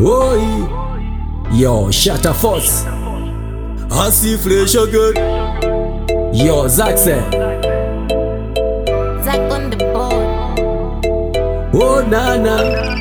Oi, yo, Shatter Force, I see flesh again. yo, Zaxe, Zack on the board. oh nana,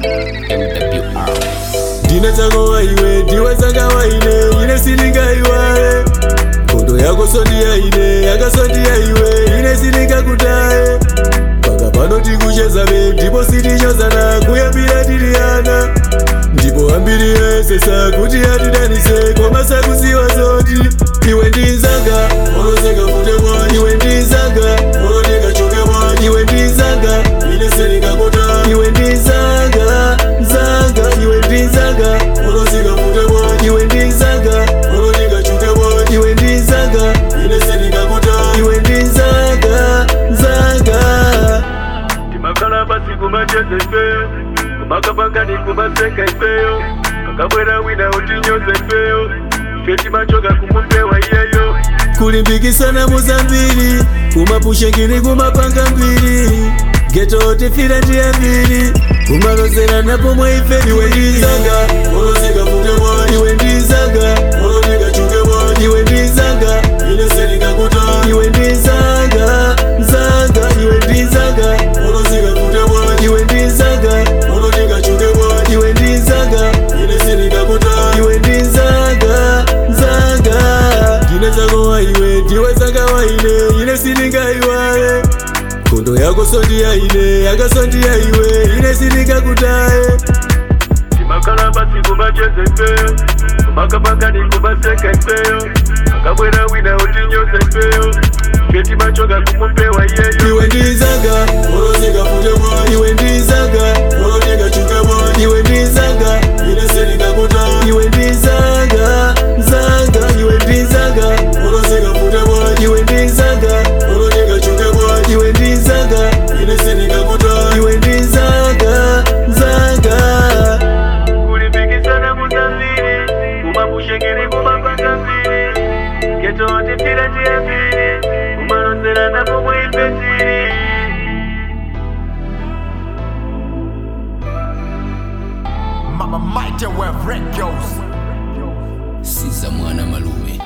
ndine tsanga waiwe ndiwe tsanga waine ine sindingaiwaye kondo yako sondiyaine yakasondiyaiwe ine sindingakutaye paka pano tikuchezabe ndipo sitichozana kuyambira tiri ana ndipo ambiri yesesa kuti atidanise koma sakuziwa zoti iwe ndinzanga olozeka fute mwa iwe ndinzanga oloneka choke mwa iwe ndinzanga ine sindingakota iwe ndinzanga nzanga iwe ndinzanga olozeka fute mwa iwe ndinzanga oloneka choke mwa iwe ndinzanga ine sindingakota iwe ndinzanga nzanga timakhala pasi kumacheza ifeyo kumakapangani kumaseka ifeyo kakabwera wina utinyoza ifeyo ife timachoka kumupewa iyeyo kulimbikisana muzambiri kumapushengini kumapanga mbiri geto tifira ndiya mbiri kumalozera napo mwaife iwe ndizanga olozeka fute mwa iwe ndizanga oloneka chuke mwa iwe ndizanga ine sendingakuta iwe ndizanga nzanga iwe ndizanga olozeka fute mwa iwe ndizanga oloneka chuke mwa iwe ndizanga ine sendingakuta iwe ndizanga nzanga ndine zako waiwe ndiwe zanga waine ine sindingaiwaye kondo yako sondiyaine yakasondiyaiwe ine sindingakutaye timakhala pasi kumacheza ifeyo kumakapangani kumaseka ifeyo kakabwera wina utinyoza ifeyo ife timachoka kumupewa iyeyo iwe ndizanga olozeka fute mwa iwe ndizanga oloneka chuke mwa iwe ndizanga ine sindingakuta iwe ndizanga nzanga iwe ndizanga olozeka fute mwa iwe ndizanga oloneka chuke mwa iwe ndizanga ine sindingakuta iwe ndizanga nzanga kulimbikisana muzambiri kumapushengeri kumapanga mbiri geto tifira ndiye mbiri kumalozera napo mwaife tiri Mama Mighty Web Records. siza mwana malume